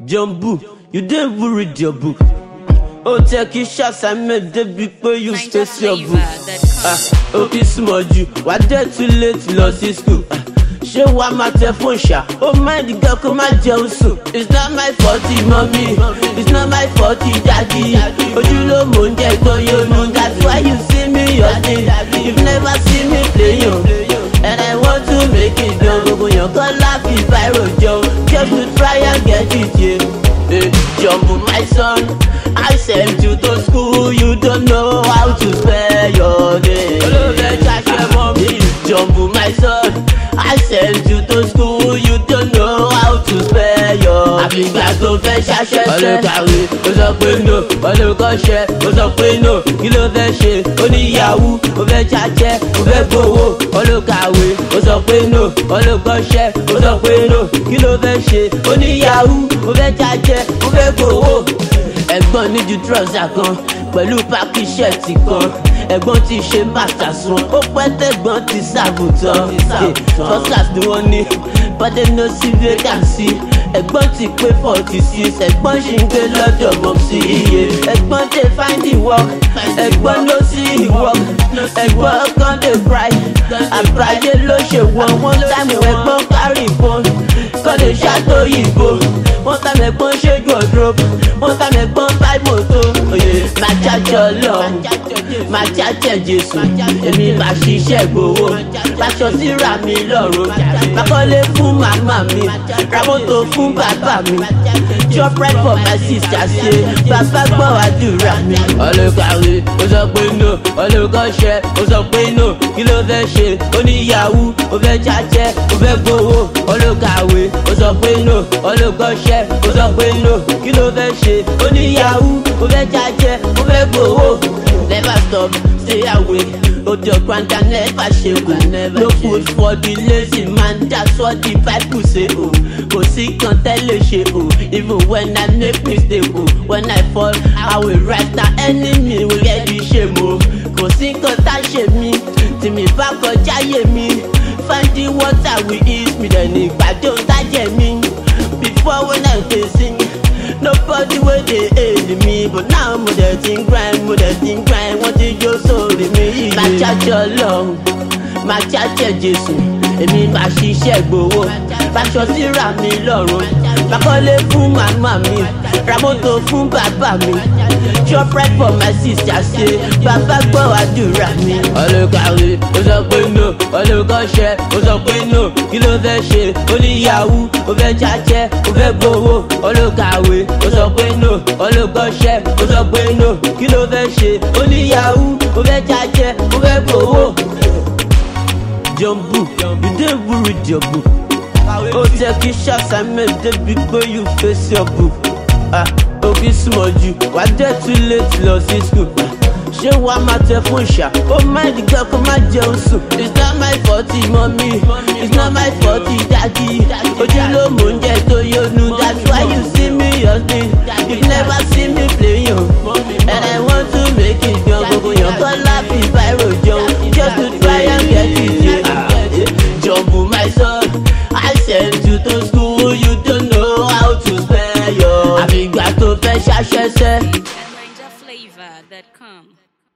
Jumbo, you didn't even read your book. ó tẹ kí ṣàṣàmẹ débi pé you face your book. Ah, ó kì í súnmọ́ jù wà á dẹ̀ too late lọ sí school. Ah, ṣé wàá máa tẹ fún ṣá ó mind gan kó má jẹun sùn. it's not my fault mọ́mí it's not my fault daddy ojúlówó oúnjẹ tó yónú that's why you see me yọ̀dí you never see me play yo. and I want to make it done gbogbo yàn kọ́ láfi viral jọ just to try and get it yeah. Hey, Jumbo, my son, I sent you to school. You don't know how to spell your name. Jumbo, my son, I sent you to school. You don't know how to spell your name. Àfìgbà tó fẹ́ ṣaṣẹ́ sẹ́. Ọlọ́kàwé, ó sọ pé no. Ọlọ́kọ̀ṣẹ́, ó sọ pé no. Kí ló fẹ́ ṣe? Ó ní yahoo, ó fẹ́ ṣaṣẹ́, ó fẹ́ gbowó. Ọlọ́kàwé, ó sọ pé no. Ọlọ́kọ̀ṣẹ́, ó sọ pé no. Kí ló fẹ́ ṣe? Ó ní yahoo, ó fẹ́ ṣaṣẹ́, ó fẹ́ gbowó. Ẹ̀gbọ́n ní ju trọ́sà kan pẹ̀lú pákí ṣẹ́ẹ̀tì kan. Ẹ̀gbọ́n ti ṣe bàtà sun, ó pẹ́ tẹ̀gbọ́n ti ṣàgùtàn. Trọ́sà ni wọ́n ní, bọ́dé ní ó sí vacancy. Ẹ̀gbọ́n ti pé forty six, ẹ̀gbọ́n ṣì ń gbé lọ́dọ̀ mọ̀ sí iye. Ẹ̀gbọ́n tẹ find the work, ẹ̀gbọ́n ló sí ìwọ́k. Ẹ̀gbọ́n kan dey cry, àgbáyé ló ṣe wọ́n. Wọ́n táìmù ẹ̀gbọ́n carry phone, kọ́ lè ṣàtòyìnbó. Wọ́n táìmù ẹ̀gbọ́n ṣẹ́jú ọ̀dọ́rọ̀, wọ́n táìmù ẹ̀gbọ́n buy moto. Máa jájọ lọ, máa jájẹ Jésù, èmi máa ṣiṣẹ́ gbowó. Aṣọ síra mi lọ́rùn, máa kọ́lé fún màmá mi, ra mọ́tò fún bàbá mi. Chop right for my sister ṣe, bàbá gbọ́ àdúrà mi. Ọlọ́kàwé, ó sọ pé no, ọlọ́kọ̀ṣẹ́, ó sọ pé no, kí ló fẹ́ ṣe? Ó ní yahoo, ó fẹ́ jájẹ́, ó fẹ́ gbowó. Ọlọ́kàwé, ó sọ pé no, ọlọ́kọ̀ṣẹ́, ó sọ pé no, kí ló fẹ́ ṣe? Ó ní yahoo, ó fẹ́ jájẹ́, ó fẹ́ gbowó. Never stop, stay awake. Ojo kwanta never shake o. No food for the lazy man, that's what the Bible say o. Kò sí kan tẹ́lẹ̀ ṣe o. Even when I make mistake o. When I fall, I will rise na enemy will get the shame o. Kò sí kan tá ṣe mí, tí mi bá kọjá yé mi. Finding water we eat mi dẹ̀ ní ìgbàdo tájẹ̀ mi. Before when I dey sing. Nobody wey dey hail me but now mo dey ti ń grind mo dey ti ń grind wọ́n ti jó sórí mi yìí. Máa jájọ́ ọlọ́run, máa jájẹ́ Jésù, èmi máa ṣiṣẹ́ gbowó. Báṣọ síra mi lọ́rùn, máa kọ́lé fún màmá mi, ra mọ́tò fún bàbá mi. Chop right for my sister ṣe, bàbá gbọ́ àdúrà mi. Ọlọ́kàwé, ó sọ pé no, ọlọ́kọ̀ṣẹ́, ó sọ pé no, kí ló fẹ́ ṣe? Ó ní yahoo, ó fẹ́ jájẹ́, ó fẹ́ gbowó. Ọlọ́kàwé, ó sọ pé no, ọlọ́kọ̀ṣẹ́, ó sọ pé no, kí ló fẹ́ ṣe? Ó ní yahoo, ó fẹ́ jájẹ́, ó fẹ́ gbowó. Jumbo, you dey even read your book. Ó jẹ́ kí ṣàṣàmẹ̀ débi pé you face your book. Ah, ó kì í súnmọ́ jù, wà á dẹ̀ too late lọ sí school. Ah, ṣé wàá máa tẹ fún ṣá? ó mind gan kó má jẹun sùn. it's not my fault mọ́mí it's not my fault daddy ojúlówó oúnjẹ tó yónú that's why you see me hustling you never see me play yo. and I want to make it gan gbogbo yàn kọ́ láfi viral jọ just to try and get it yeah. Ah, yeah. Jumbo my son I sent you to school you don't know how to spell your. àfìgbà tó fẹ́ ṣaṣẹ́ sẹ́. NigerFlavor.com.